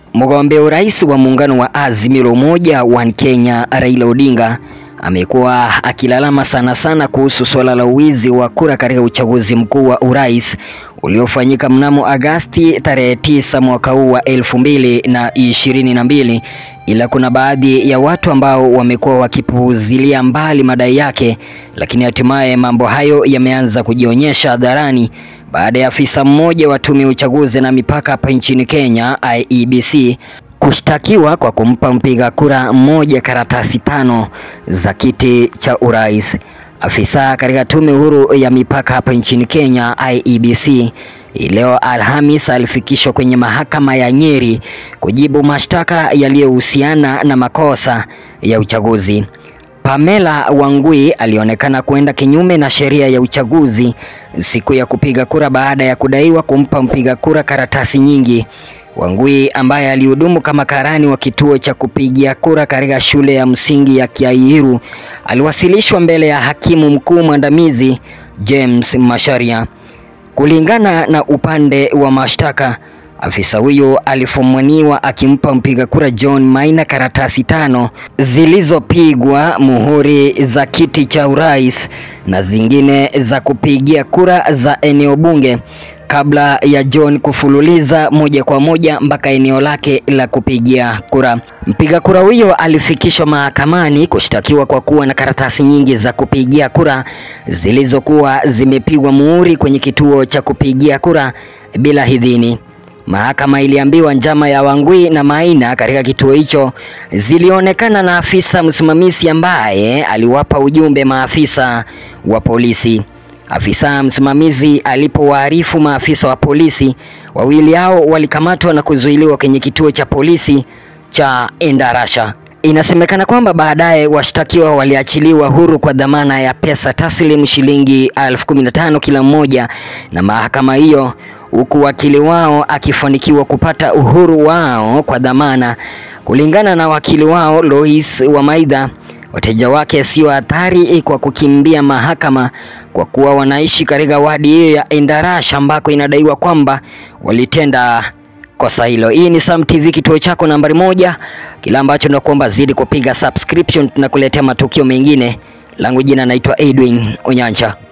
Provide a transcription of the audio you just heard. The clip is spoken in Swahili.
Mgombea urais wa muungano wa Azimio la Umoja One Kenya Raila Odinga amekuwa akilalama sana sana kuhusu suala la uwizi wa kura katika uchaguzi mkuu wa urais uliofanyika mnamo Agasti tarehe tisa mwaka huu wa elfu mbili na ishirini na mbili ila kuna baadhi ya watu ambao wamekuwa wakipuuzilia mbali madai yake, lakini hatimaye mambo hayo yameanza kujionyesha hadharani baada ya afisa mmoja wa tume ya uchaguzi na mipaka hapa nchini Kenya IEBC kushtakiwa kwa kumpa mpiga kura mmoja karatasi tano za kiti cha urais. Afisa katika tume huru ya mipaka hapa nchini Kenya IEBC leo Alhamis alifikishwa kwenye mahakama ya Nyeri kujibu mashtaka yaliyohusiana na makosa ya uchaguzi. Pamela Wangui alionekana kwenda kinyume na sheria ya uchaguzi siku ya kupiga kura baada ya kudaiwa kumpa mpiga kura karatasi nyingi. Wangui ambaye alihudumu kama karani wa kituo cha kupigia kura katika shule ya msingi ya Kiairu aliwasilishwa mbele ya hakimu mkuu mwandamizi James Masharia. Kulingana na upande wa mashtaka, afisa huyo alifumaniwa akimpa mpiga kura John Maina karatasi tano zilizopigwa muhuri za kiti cha urais na zingine za kupigia kura za eneo bunge kabla ya John kufululiza moja kwa moja mpaka eneo lake la kupigia kura. Mpiga kura huyo alifikishwa mahakamani kushtakiwa kwa kuwa na karatasi nyingi za kupigia kura zilizokuwa zimepigwa muhuri kwenye kituo cha kupigia kura bila idhini. Mahakama iliambiwa njama ya Wangui na Maina katika kituo hicho zilionekana na afisa msimamizi ambaye aliwapa ujumbe maafisa wa polisi. Afisa msimamizi alipowaarifu maafisa wa polisi, wawili hao walikamatwa na kuzuiliwa kwenye kituo cha polisi cha Endarasha. Inasemekana kwamba baadaye washtakiwa waliachiliwa huru kwa dhamana ya pesa taslim shilingi elfu kumi na tano kila mmoja na mahakama hiyo, huku wakili wao akifanikiwa kupata uhuru wao kwa dhamana. Kulingana na wakili wao Lois Wamaidha, wateja wake sio hatari kwa kukimbia mahakama kwa kuwa wanaishi katika wadi hiyo ya Endarasha ambako inadaiwa kwamba walitenda kosa hilo. Hii ni Sam TV, kituo chako nambari moja. Kila ambacho nakuomba zidi kupiga subscription, tunakuletea matukio mengine. Langu jina naitwa Edwin Onyancha.